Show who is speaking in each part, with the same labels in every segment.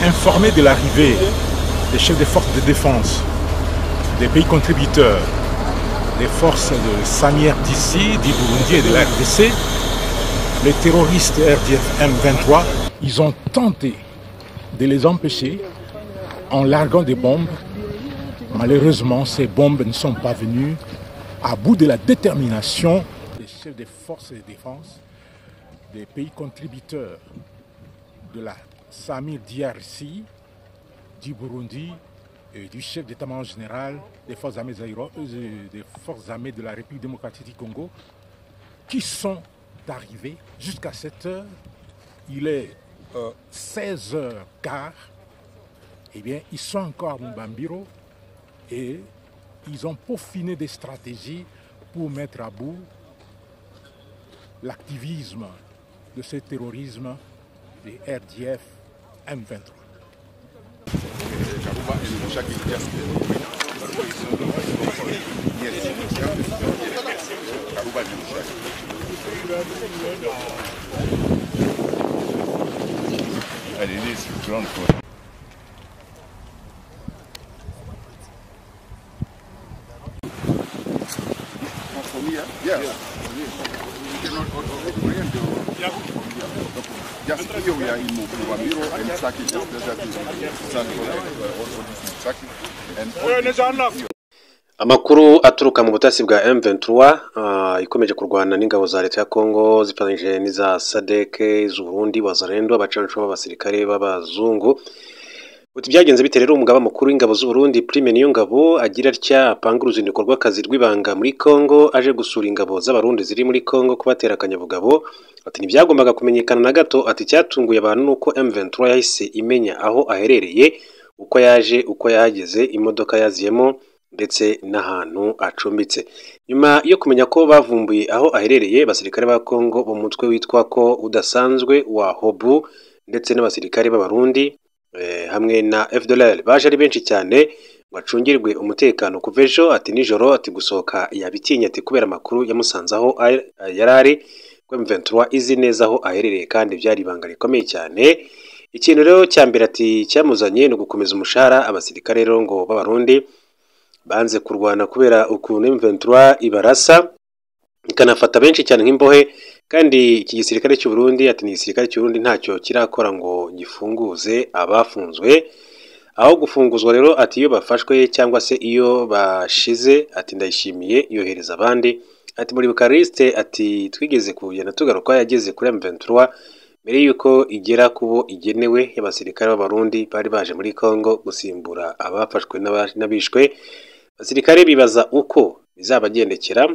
Speaker 1: informés de l'arrivée des chefs des forces de défense, des pays contributeurs, des forces de Samière d'ici, du Burundi et de la RDC, les terroristes RDF M23, ils ont tenté de les empêcher en larguant des bombes. Malheureusement, ces bombes ne sont pas venues à bout de la détermination des chefs des forces de défense, des pays contributeurs de la Samir DRC, du Burundi et du chef d'état-major général des forces, armées des forces armées de la République démocratique du Congo, qui sont arrivés jusqu'à cette heure. Il est euh, 16h15. Eh bien, ils sont encore à Mbambiro et ils ont peaufiné des stratégies pour mettre à bout l'activisme de ce terrorisme des RDF M23.
Speaker 2: amakuru aturuka mu butasi bwa M23 uh, ikomeje kurwana n'ingabo za leta ya Kongo zifatanyije n'iza SADC z'Uburundi bazarendo abacancu b'abasirikare b'abazungu Uti byagenze bite rero umugaba mukuru w'ingabo z'u Burundi Prime Niyongabo agira atya apanga uruzinduko rw'akazi rw'ibanga muri Kongo aje gusura ingabo z'abarundi ziri muri Kongo kubatera akanyabugabo ati ntibyagombaga kumenyekana na gato ati cyatunguye abantu nuko M23 yahise imenya aho aherereye uko yaje uko yahageze imodoka yaziyemo ndetse n'ahantu acumbitse nyuma yo kumenya ko bavumbuye aho aherereye abasirikare ba Kongo mu mutwe witwa ko udasanzwe wa Hobu ndetse n'abasirikare b'abarundi hamwe na FDLR baje ari benshi cyane ngo acungirwe umutekano kuva ejo ati nijoro ati gusohoka yabitinya ati kubera amakuru yamusanze aho yari ari ko M23 izi neza aho aherereye kandi byari ibanga rikomeye cyane ikintu rero cya mbere ati cyamuzanye ni ugukomeza umushahara abasirikare rero ngo b'abarundi banze kurwana kubera ukuntu M23 ibarasa ikanafata benshi cyane nk'imbohe kandi iki gisirikare cy'u Burundi ati ni igisirikare cy'u Burundi ntacyo kirakora ngo gifunguze abafunzwe aho gufunguzwa rero ati iyo bafashwe cyangwa se iyo bashize ati ndayishimiye yohereza abandi ati muri Bukariste ati twigeze kugenda tugaruka yageze kuri M23 mbere yuko igera ku bo igenewe y'abasirikare b'abarundi bari baje muri Kongo gusimbura abafashwe n'abishwe abasirikare bibaza uko bizabagendekera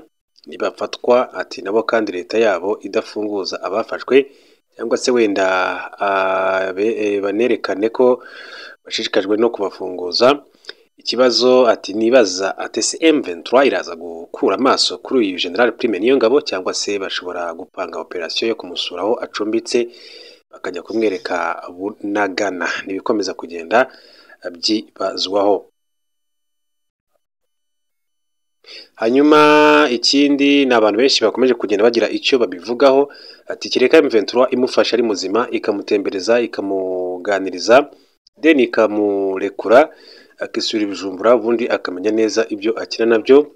Speaker 2: ntibafatwa ati nabo kandi leta yabo idafunguza abafashwe cyangwa se wenda banerekane ko bashishikajwe no kubafunguza ikibazo ati nibaza atese M23 iraza gukura amaso kuri uyu general prime niyo ngabo cyangwa se bashobora gupanga operasiyo yo kumusura aho acumbitse bakajya kumwereka bunagana ntibikomeza kugenda byibazwaho hanyuma ikindi ni abantu benshi bakomeje kugenda bagira icyo babivugaho ati kereka M23 imufasha ari muzima ikamutembereza ikamuganiriza then ikamurekura akisubira ibijumbura ubundi akamenya neza ibyo akina nabyo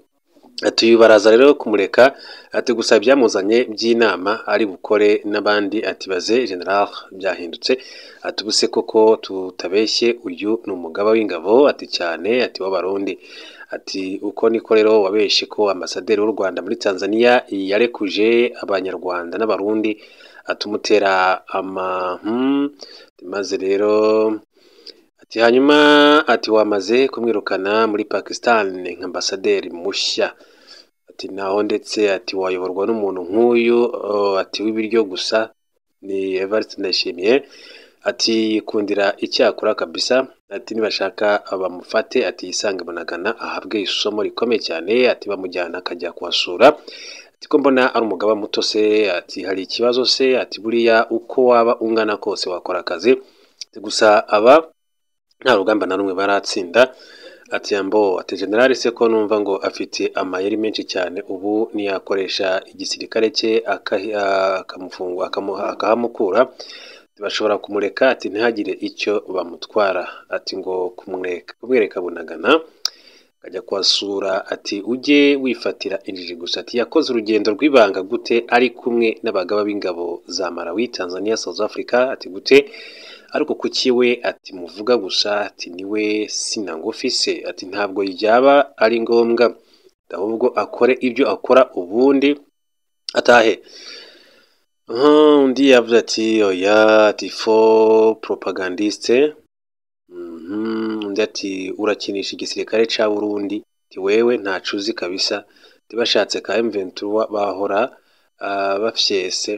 Speaker 2: ati baraza rero kumureka ati gusa byamuzanye by'inama ari bukore n'abandi ati baze general byahindutse ati ubuse koko tutabeshye uyu ni umugaba w'ingabo ati cyane ati w'abarundi ati uko niko rero wabeshye ko ambasaderi w'u Rwanda muri Tanzania yarekuje abanyarwanda n'abarundi atumutera ama maze rero ati hanyuma ati wamaze kumwirukana muri Pakistan nka ambasaderi mushya ati naho ndetse ati wayoborwa n'umuntu nk'uyu ati w'ibiryo gusa ni Evariste Ndayishimiye ati kundira icyakora kabisa ati nibashaka bamufate ati yisange munagana ahabwe isomo rikomeye cyane ati bamujyana akajya kuhasura ati ko mbona ari umugaba muto se ati hari ikibazo se ati buriya uko waba ungana kose wakora akazi gusa aba nta rugamba na rumwe baratsinda ati yambo ati general se ko numva ngo afite amayeri menshi cyane ubu niyakoresha igisirikare cye akahamukura bashobora kumureka ati ntihagire icyo bamutwara ati ngo kumureka kumwereka bunagana akajya kuhasura ati ujye wifatira injiji gusa ati yakoze urugendo rw'ibanga gute ari kumwe n'abagaba b'ingabo za Malawi Tanzania South Africa ati gute ariko kuki we ati muvuga gusa ati niwe sinangufi se ati ntabwo byaba ari ngombwa ahubwo akore ibyo akora ubundi atahe undi yavuze ati oya ati fo propagandiste undi ati urakinisha igisirikare cya burundi ati wewe ntacu uzi kabisa bashatse ka emventura bahora bafyese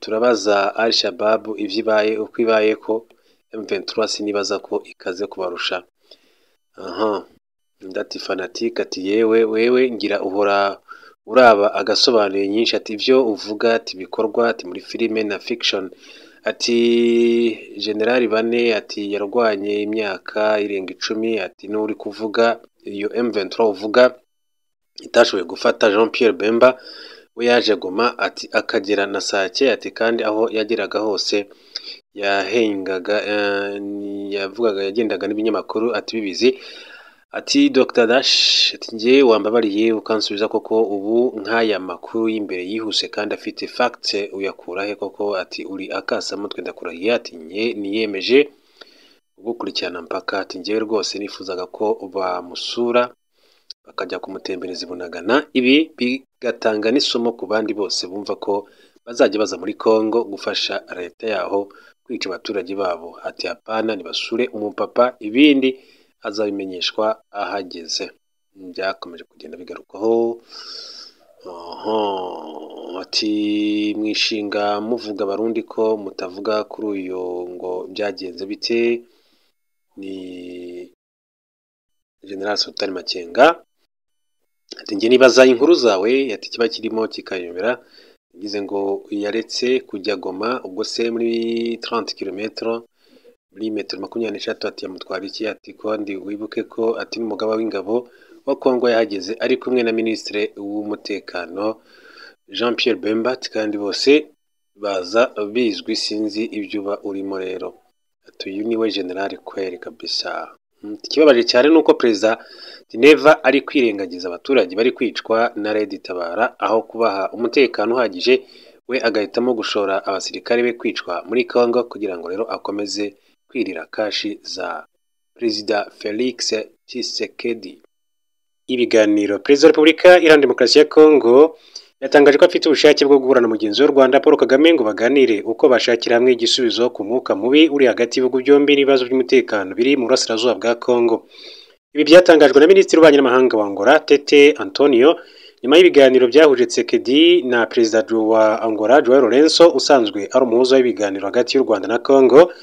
Speaker 2: turabaza al shababu ibyo ibaye uko ibaye ko emventura sinibaza ko ikaze kubarusha aha ndati fanatike ati yewe wewe ngira uhora uraba agasobanuye nyinshi ati ibyo uvuga ati bikorwa ati muri filime na fiction ati generali bane ati yarwanye imyaka irenga icumi ati n'uri kuvuga iyo M23 uvuga itashoboye gufata Jean Pierre Bemba we yaje goma ati akagera na sake ati kandi aho yageraga hose yahengaga yavugaga yagendaga n'ibinyamakuru ati bibizi ati Dr Dash ati nge wambabariye ukansubiza koko ubu nk'aya makuru y'imbere yihuse kandi afite fact uyakura he koko ati uri akasamutwe ndakurahiye ati nge niyemeje gukurikirana mpaka ati ngewe rwose nifuzaga ko bamusura bakajya kumutembereza ibunagana ibi bigatanga n'isomo ku bandi bose bumva ko bazajya baza muri Congo gufasha leta yaho kwica abaturage babo ati hapana nibasure umupapa ibindi azabimenyeshwa ahageze byakomeje kugenda bigarukwaho ati mwishinga muvuga abarundi ko mutavuga kuri uyu ngo byagenze bite ni general sultan makenga ati njye nibaza inkuru zawe ati kiba kirimo kikayobera yagize ngo yaretse kujya goma ubwo se muri 30 kilometero muri metero makumyabiri n'eshatu ati yamutwara iki ati kandi wibuke ko ati n'umugaba w'ingabo wa Kongo yahageze ari kumwe na minisitiri w'umutekano Jean Pierre Bemba kandi bose baza bizwi sinzi ibyo uba urimo rero ati uyu niwe generali kweri kabisa ikibabaje cyane ni uko perezida Dineva ari kwirengagiza abaturage bari kwicwa na Red Tabara aho kubaha umutekano uhagije we agahitamo gushora abasirikare be kwicwa muri Kongo kugira ngo rero akomeze kwirira kashi za perezida felix tshisekedi ibiganiro perezida wa repubulika iharanira demokarasi ya kongo yatangaje ko afite ubushake bwo guhura mugenzi w'u rwanda paul kagame ngo baganire uko bashakira hamwe igisubizo ku mwuka mubi uri hagati y'ibihugu byombi n'ibibazo by'umutekano biri mu burasirazuba bwa kongo ibi byatangajwe na minisitiri w'ububanyi n'amahanga wa angola tete antonio nyuma y'ibiganiro byahuje tsekedi na perezida wa angola joel lorenzo usanzwe ari umuhuza w'ibiganiro hagati y'u rwanda na kongo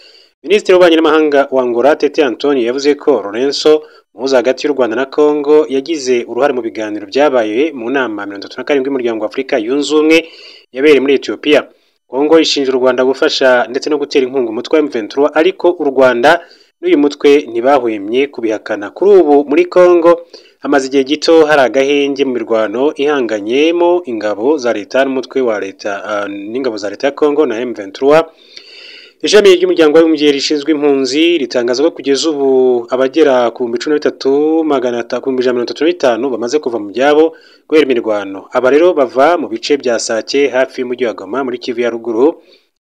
Speaker 2: minisitiri w'ububanyi n'amahanga wa angola tete antonio yavuze ko lorenzo umuhuza hagati y'u rwanda na congo yagize uruhare mu biganiro byabaye mu nama mirongo itatu na karindwi y'umuryango wa afurika yunze ubumwe yabereye muri etiyopiya kongo ishinja u rwanda gufasha ndetse no gutera inkunga umutwe wa m23 ariko u rwanda n'uyu mutwe ntibahwemye kubihakana kuri ubu muri congo hamaze igihe gito hari agahenge mu mirwano ihanganyemo ingabo za leta n'umutwe wa leta uh, n'ingabo za leta ya congo na m23 ishami ry'umuryango w'abibumbye rishinzwe impunzi ritangaza ko kugeza ubu abagera ku bihumbi cumi na bitatu magana atatu ijana mirongo itatu na bitanu bamaze kuva mu byabo guhera imirwano aba rero bava mu bice bya sake hafi y'umujyi wa goma muri kivu ya ruguru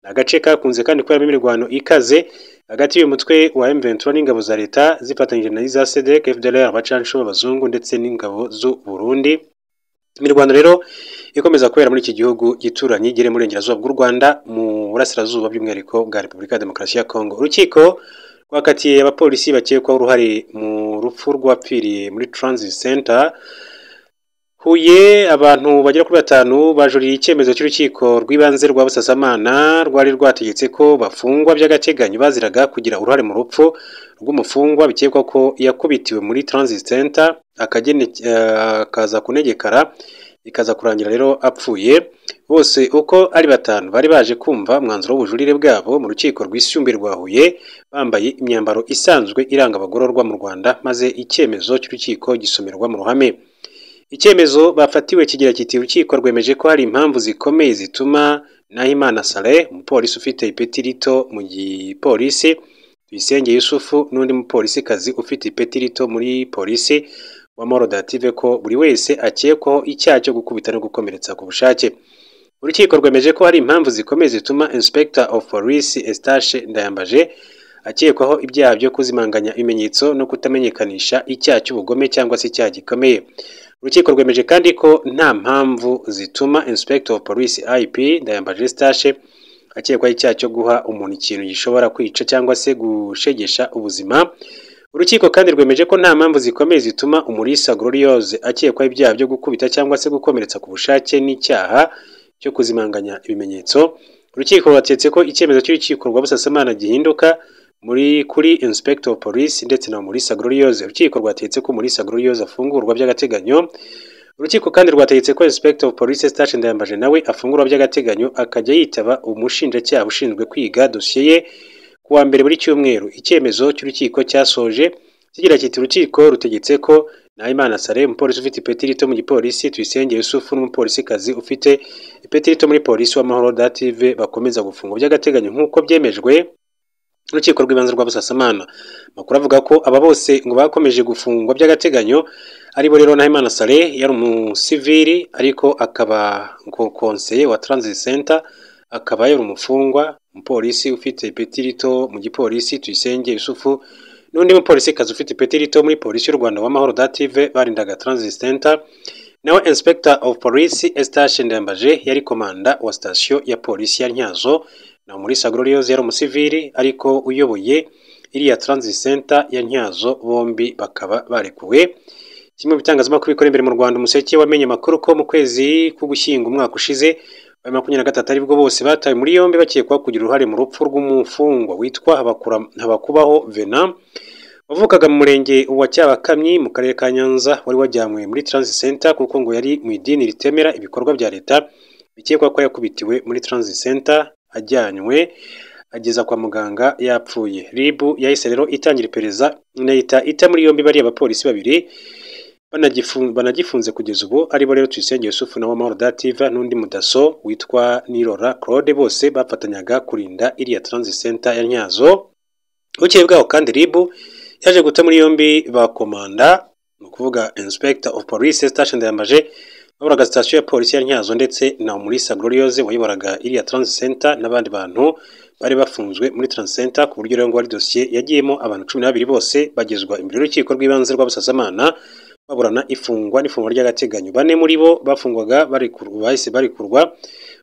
Speaker 2: ni agace kakunze kandi kuberamo imirwano ikaze hagati y'uyu mutwe wa M23 n'ingabo za leta zifatanyije na iza SEDEC FDLR abacancuro abazungu ndetse n'ingabo z'u Burundi imirwano rero ikomeza kubera muri iki gihugu gituranye igere mu burengerazuba bw'u rwanda mu burasirazuba by'umwihariko bwa repubulika ya demokarasi ya kongo urukiko rwakatiye abapolisi bakekwaho uruhare mu rupfu rwapfiriye muri transit center huye abantu bagera kuri batanu bajuriye icyemezo cy'urukiko rw'ibanze rwa busasamana rwari rwategetse ko bafungwa by'agateganyo baziraga kugira uruhare mu rupfu rw'umufungwa bikekwa ko yakubitiwe muri transit center akaza kunegekara ikaza kurangira rero apfuye bose uko ari batanu bari baje kumva umwanzuro w'ubujurire bwabo mu rukiko rwisumbuye rwa Huye bambaye imyambaro isanzwe iranga abagororwa mu Rwanda maze icyemezo cy'urukiko gisomerwa mu ruhame icyemezo bafatiwe kigira kiti urukiko rwemeje ko hari impamvu zikomeye zituma nahimana saleh umupolisi ufite ipeti rito mu gipolisi tuyisenge yusufu n'undi mupolisikazi ufite ipeti rito muri polisi wa morodative ko buri wese akekwaho icyaha cyo gukubita no gukomeretsa ku bushake urukiko rwemeje ko hari impamvu zikomeye zituma inspector of police estache ndayambaje akekwaho ibyaha byo kuzimanganya ibimenyetso no kutamenyekanisha icyaha cy'ubugome cyangwa se icyaha gikomeye urukiko rwemeje kandi ko nta mpamvu zituma inspector of police ip ndayambaje estache akekwaho icyaha cyo guha umuntu ikintu gishobora kwica cyangwa se gushegesha ubuzima urukiko kandi rwemeje ko nta mpamvu zikomeye zituma umurisa gloriose akekwaho ibyaha byo gukubita cyangwa se gukomeretsa ku bushake n'icyaha cyo kuzimanganya ibimenyetso urukiko rwategetse ko icyemezo cy'urukiko rwa busasamana gihinduka muri kuri inspector of police ndetse na umurisa gloriose urukiko rwategetse ko umurisa gloriose afungurwa by'agateganyo urukiko kandi rwategetse ko inspector of police station ndayambaje nawe afungurwa by'agateganyo akajya yitaba umushinjacyaha ushinzwe kwiga dosiye ye ku wa mbere buri cyumweru icyemezo cy'urukiko cyasoje kigira kiti urukiko rutegetse ko nahimana sare umupolisi ufite ipeti rito mu gipolisi tuyisenge yusufu n'umupolisikazi ufite ipeti rito muri polisi w'amahoro dative bakomeza gufungwa by'agateganyo nk'uko byemejwe n'urukiko rw'ibanze rwa busasamana amakuru avuga ko aba bose ngo bakomeje gufungwa by'agateganyo aribo rero nahimana sare yari umusivili ariko akaba ngo konseye wa transit center akaba yari umufungwa umupolisi ufite ipeti rito mu gipolisi tuyisenge yusufu n'undi mupolisikazi ufite ipeti rito muri polisi y'u rwanda w'amahoro dative barindaga transit center nawe inspector of police estache ndembaje yari komanda wa sitasiyo ya polisi ya ntyazo na umurisa gloriose yari umusivili ariko uyoboye iriya transit center ya ntyazo bombi bakaba barekuwe kimwe mu bitangazamakuru bikora imbere mu rwanda umuseke wamenye amakuru ko mu kwezi k'ugushyinga umwaka ushize bari makumyabiri na gatatu aribwo bose batawe muri yombi bakekwaho kugira uruhare mu rupfu rw'umufungwa witwa Habakura- habakubaho vena wavukaga mu murenge wa cyabakamyi mu karere ka nyanza wari wajyanywe muri transit center kuko ngo yari mu idini ritemera ibikorwa bya leta bikekwa ko yakubitiwe muri transit center ajyanywe ageza kwa muganga yapfuye ribu yahise rero itangira iperereza inahita ita muri yombi bariya bapolisi babiri banagifu- banagifunze kugeza ubu aribo rero tuyisenge yusufu na wamahoro dativa n'undi mudaso witwa nirora claude bose bafatanyaga kurinda iriya transit center ya ntyazo bukeye bwaho kandi ribu yaje guta muri yombi bakomanda ni ukuvuga inspector of police station ndayambaje wayoboraga sitasiyo ya polisi ya ntyazo ndetse na umurisa gloriose wayoboraga iriya transit center n'abandi bantu bari bafunzwe muri transit center ku buryo rero ngo ari dosiye yagiyemo abantu cumi n'abiri bose bagezwa imbere y'urukiko rw'ibanze rw'abasasamana baburana ifungwa n'ifungwa ry'agateganyo bane muri bo bafungwaga barekurwa- bahise barekurwa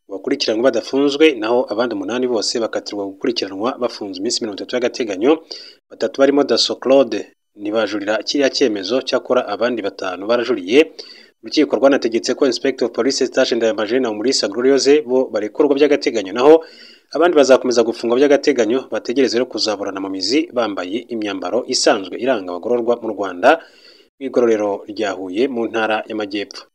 Speaker 2: bakurikiranwa badafunzwe naho abandi umunani bose bakatirwa gukurikiranwa bafunze iminsi mirongo itatu y'agateganyo batatu barimo daso claude ntibajurira kiriya cyemezo cyakora abandi batanu barajuriye urukiko rwanategetse ko inspector of police station ndayamaje na umurisa gloriose bo barekurwa by'agateganyo naho abandi bazakomeza gufungwa by'agateganyo bategereze rero kuzaburana mu mizi bambaye imyambaro isanzwe iranga abagororwa mu rwanda mu igororero rya Huye mu ntara y'amajyepfo